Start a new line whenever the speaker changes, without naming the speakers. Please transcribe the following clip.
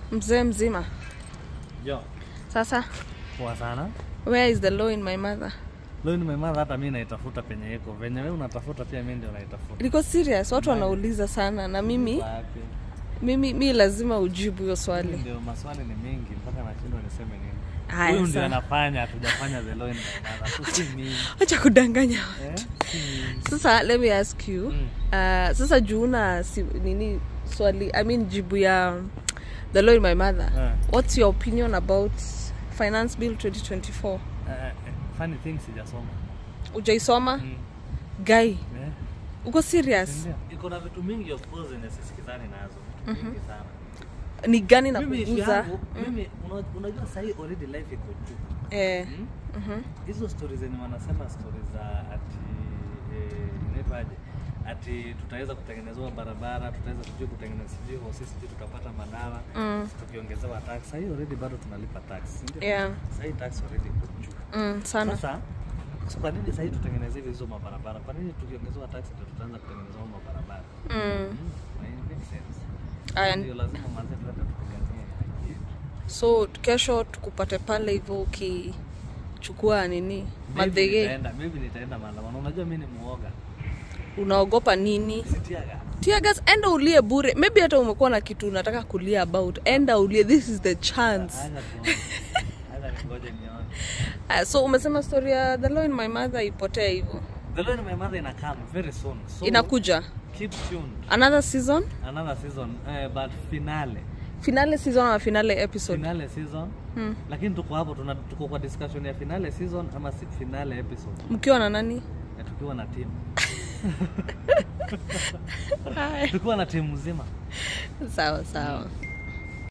Mzee mzima.
Jo,
Sasa
poa sana.
where is the law in my mother?
Leo nimemaliza hata mimi naitafuta penye iko. Venye wewe unatafuta pia mimi ndio naitafuta.
Liko serious, watu wanauliza sana na mimi
Wapi?
mimi mi lazima ujibu hiyo
Mimi
swali.
Ndio maswali ni mengi mpaka nashindwa niseme nini.
Haya,
Huyu ndio
sawa.
anafanya, hatujafanya the law in my mother. Si mimi.
Acha kudanganya.
Eh? Si mimi.
Sasa let me ask you.
Mm.
Uh, sasa juuna si, nini swali I mean jibu ya the law in my mother.
Eh.
What's your opinion about finance bill 2024?
Eh, eh, funny thing sijasoma.
Ujaisoma?
Mm.
Guy,
Eh?
uko serious?
Ndio. Iko na vitu mingi of course zenye sisikizani nazo. Vitu mingi sana.
Ni gani na
Mimi issue
kuguza?
yangu, mimi una- unajua sahii already life iko juu.
Eh.
Mm?
mhm.
hizo stori zenye wanasema stori za ati eh, inaitwaje ati tutaweza kutengenezewa barabara tutaweza sijui kutengeneza sijui hosi sijui tutapata madawa
Mm.
tukiongezewa tax sahii already bado tunalipa tax si ndio?
Yeah.
sahii tax already iko juu
Mm, sana.
sasa so kwa nini sahii tutengenezewe hizo mabarabara kwa nini tukiongezewa tax ndio tutaanza kutengenezewa mabarabara
Mm.
Mm, it makes sense.
Aya,
ndio lazima manze tuende tupiganie haki yetu.
so kesho tukupate pale hivyo ukichukua nini
Maybe
madhege
nitaenda maybe nitaenda maandamano unajua mimi ni muoga
unaogopa nini
sitiaga
tiagas enda ulie bure maybe hata umekuwa na kitu unataka kulia about enda ulie this is the chance
Acha tuone. Acha ningoje nione.
uh, so umesema story ya the law in my mother ipotee hivyo
The Law in My Mother ina come very soon. So
inakuja
keep tuned.
another season
Another season uh, but finale.
finale season ama finale episode
Finale season.
hmm.
Lakini tuko hapo tuna tuko kwa discussion ya finale season ama si finale episode.
mkiwa na nani
Na tukiwa na team.
Haya.
tukiwa na timu mzima.
sawa sawa